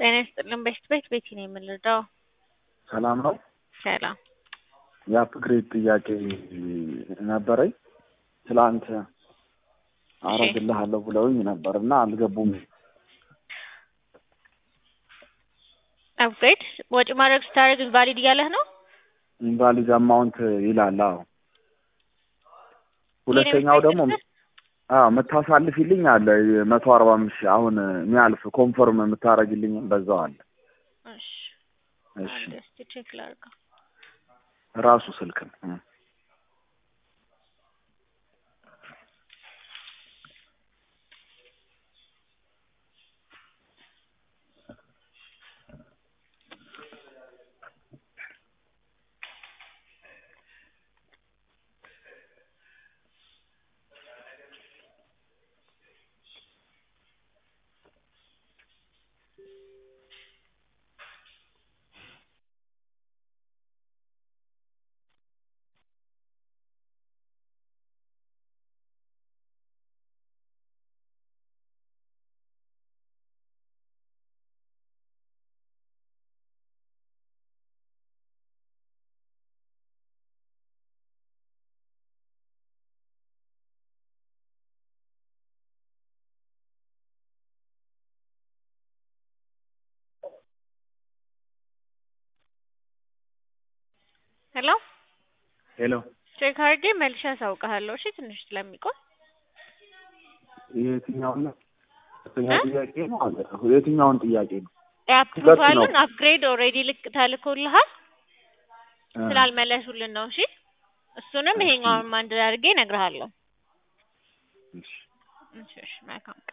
ጤና ይስጥልን። በሽት ቤት ቤቲ ነው የምንረዳው። ሰላም ነው። ሰላም የአፕግሬድ ጥያቄ ነበረኝ። ትላንት አረግልሃለሁ ብለውኝ ነበር እና አልገቡም። አፕግሬድ ወጪ ማድረግ ስታደርግ ኢንቫሊድ እያለህ ነው። ኢንቫሊድ አማውንት ይላል። አዎ ሁለተኛው ደግሞ አዎ የምታሳልፊልኝ አለ መቶ አርባ አምስት ሺህ አሁን የሚያልፍ ኮንፈርም የምታደርግልኝ በዛው አለ። እሺ እሺ አንድ እስኪ ቼክ ላድርገው። ራሱ ስልክ ነው። እ። ሄሎ ሄሎ ቼክ አድርጌ መልሼ አሳውቅሃለሁ። እሺ ትንሽ ስለሚቆይ የትኛውን ነው? ሁለተኛ እ? ጥያቄ ነው አለ። የትኛውን ጥያቄ ነው? የአፕሩቫሉን አፕግሬድ ኦልሬዲ ልክ ተልኮልሃል እ። ስላልመለሱልን ነው። እሺ እሱንም እሺ። ይሄኛውን አንድ አድርጌ እነግርሃለሁ። እሺ። እሺ እሺ መልካም